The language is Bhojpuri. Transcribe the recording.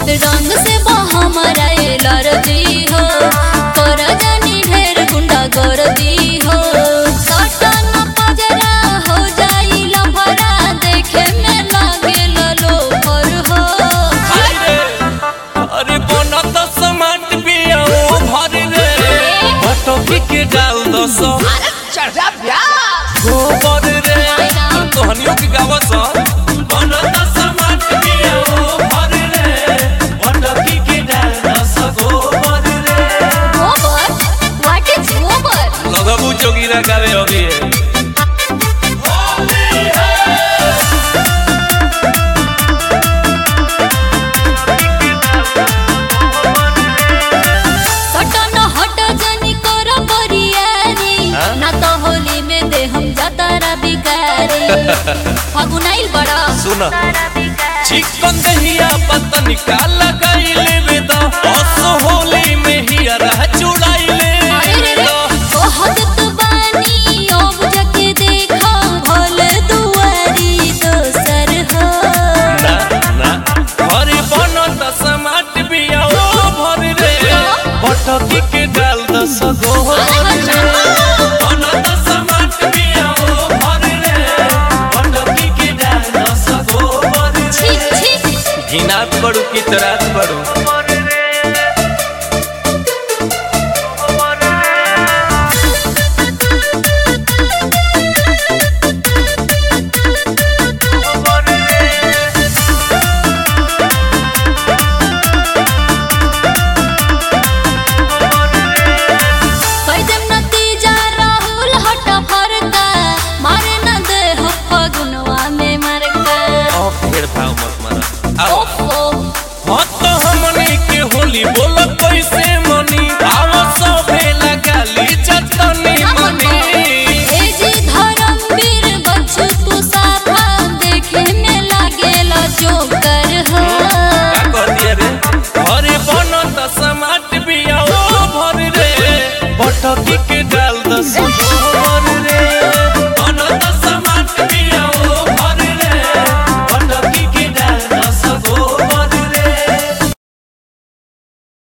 रंग से हमारा एलर्जी हो कर जानी ढेर गुंडा गर्दी हो सटन पजरा हो जाई लफड़ा देखे में लागे लोफर हो अरे अरे बनत समाट पिया ओ भर रे बटकी के डाल दस चढ़ा प्यार गोबर रे तोहनियों के गावस बनत समाट पिया ओ भर रे बटकी के डाल दस गोबर रे गोबर व्हाट इज गोबर लगबू जोगीरा गावे अभी सटन हट जनी कर बरियारी हाँ? ना तो होली में दे हम जतारा बिगारी फगुनाइल बड़ा सुन चिकन दहिया पतन का लगाइले वेदा बस होली में ही रह चुड़ाइले अरे रे रे बहुत तो बानी अब जके देखा भोल दुआरी दोसर हो ना ना हरी बनत समाट बिया ओ भर रे बटकी के डाल दस गो बनत समाट बिया ओ भर रे बटकी के डाल दस गो छी छी घिनात बड़ू की तरात बड़ू